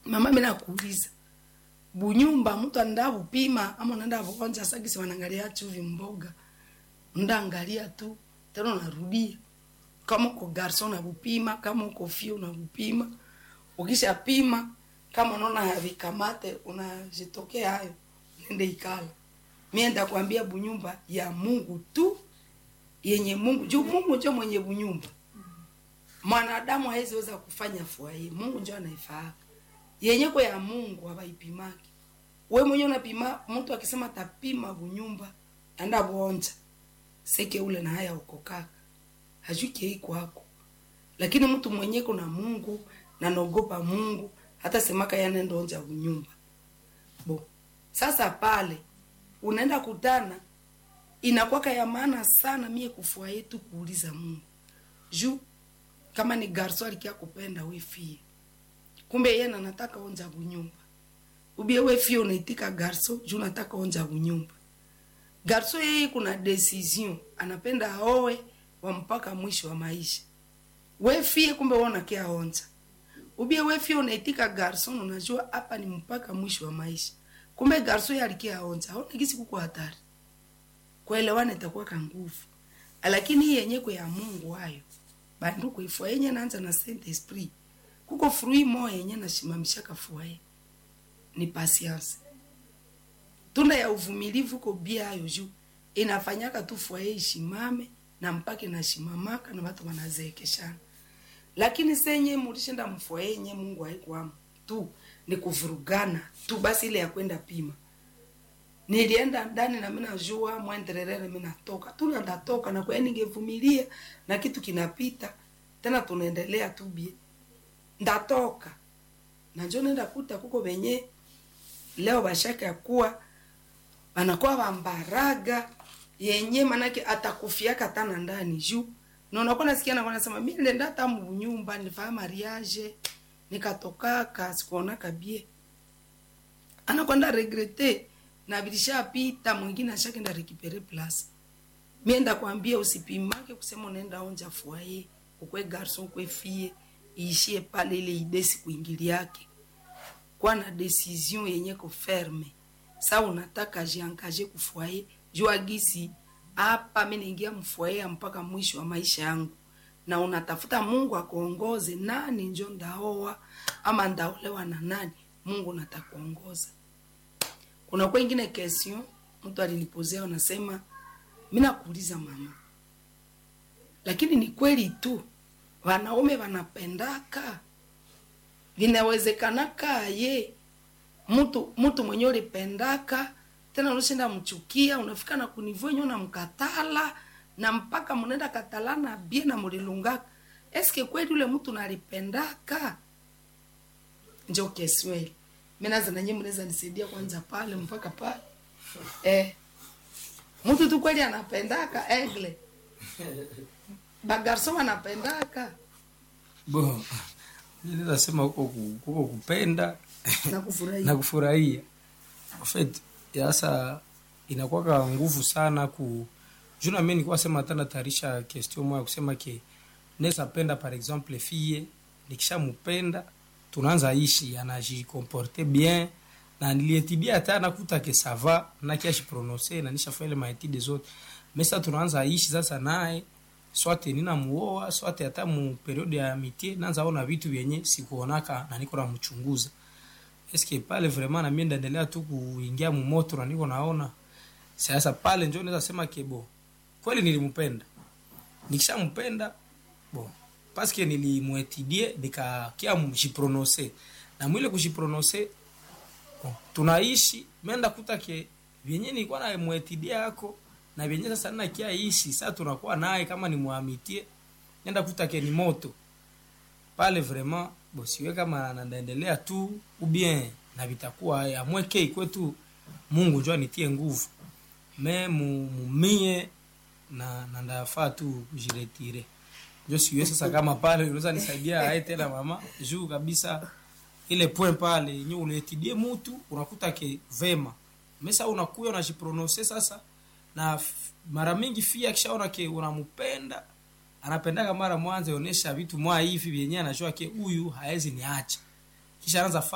mama mimi nakuuliza bunyumba mtu anaenda kupima ama unaenda kuonja sagisi wanaangalia chuvi mboga ndaangalia tu tena unarudia kama uko garson unakupima kama uko fio unakupima ukishapima kama unaona havikamate unajitokea hayo nende ikala mie ndakwambia bunyumba ya mungu tu yenye mungu juu mungu njo mwenye bunyumba mwanadamu hawezi weza kufanya furahi mungu njo anaifaa yenye kwa ya mungu hawaipimaki we mwenye unapima mtu akisema tapima bunyumba anda buonja seke ule na haya uko kaka hajui kei kwako lakini mtu mwenye kuna mungu na naogopa mungu hata semaka yanenda onja bunyumba bo sasa pale unaenda kutana inakwaka ya maana sana mie kufua yetu kuuliza mungu juu kama ni garso alikia kupenda we fie kumbe yeye na nataka onja bunyumba ubie we fie unaitika garso juu nataka onja bunyumba garso yeye kuna decision anapenda aoe wa mpaka mwisho wa maisha we fie kumbe wewe unakia onja ubie we fie unaitika garson unajua hapa ni mpaka mwisho wa maisha kumbe garso yeye alikia onja aona kisi kuko hatari kuelewana itakuwa ka nguvu lakini hii yenye kwa ya Mungu hayo bandu kuifua yenye naanza na Saint Esprit kuko frui moya yenye nashimamisha kafuaye ni patience tunda ya uvumilivu ko bia hayo juu inafanyaka tu fuaye ishimame na mpaka inashimamaka na watu wanazeekeshana lakini senye mulishinda mfuaye yenye Mungu haikuamu tu ni kuvurugana tu basi ile ya kwenda pima nilienda ndani na mimi najua mwendelelele mimi natoka tu na ndatoka na kwa ningevumilia na kitu kinapita tena tunaendelea tu bie ndatoka na njoo nenda kuta kuko wenye leo bashaka kuwa wanakuwa bambaraga yenye manake atakufiaka tana ndani juu na unakuwa nasikia na wanasema mimi nenda hata nyumba nilifanya mariage nikatokaka sikuonaka bie anakwenda regrete na vilishapita mwingine ashakenda rekipere plus mienda kwambia usipimake kusema unaenda onja fuaye ukwe garson ukwe fie iishie pale ile idesi kuingili yake kwa na decision yenye ko ferme sa unataka jiangaje kufuaye jua gisi hapa mimi naingia mfuaye mpaka mwisho wa maisha yangu na unatafuta Mungu akuongoze nani njo ndaoa ama ndaolewa na nani Mungu natakuongoza kuna kwa ingine question mtu alinipozea unasema mimi nakuuliza mama lakini ni kweli tu wanaume wanapendaka vinawezekanaka ye mtu mtu mwenye ulipendaka tena unashinda mchukia unafika na kunivyo yenyewe unamkatala na mpaka mnaenda katalana bie na mulilungaka eske kweli ule mtu nalipendaka njo kesweli mimi naza na nyinyi mnaweza nisaidia kwanza pale mpaka pale eh mtu tu kweli anapendaka egle bagarso anapendaka bo mimi naweza sema huko ku- huko kupenda na kufurahia na kufurahia en fait sasa inakuwa nguvu sana ku juna mimi nilikuwa sema hata natayarisha question moja kusema ke naweza penda par exemple fille nikishampenda tunaanza ishi anajikomporte bien na nilietibia hata nakuta ke sava na kiashi prononcer na nishafanya ile maetide zote mesa tunaanza ishi sasa naye swate nina muoa swate hata mu periode ya amitié naanza ona vitu vyenye sikuonaka na niko namchunguza eske pale vraiment na mimi ndaendelea tu kuingia mumoto na niko naona sasa pale njo naweza sema kebo kweli nilimpenda nikishampenda bon paske nilimwetidie nikakia mjiprononse na mwile kujiprononse bon, tunaishi menda kuta ke vyenye nilikuwa na mwetidia yako na vyenye sasa nina kia ishi sasa tunakuwa naye kama ni muamitie nenda kuta ke ni moto pale vraiment bosiwe kama nandaendelea tu ou bien na vitakuwa amweke ikwetu mungu njo anitie nguvu me mu- mumie na na ndafaa tu kujiretire njo siwe sasa kama pale unaweza nisaidia ae tena mama juu kabisa ile point pale yenye uletidie mutu unakuta ke vema mesa unakuya unajiprononse sasa na f- mara mingi fia akishaona ke unampenda anapendaka mara mwanzo onesha vitu mwa hivi vyenyewe anajua ke huyu haezi niacha kisha anaanza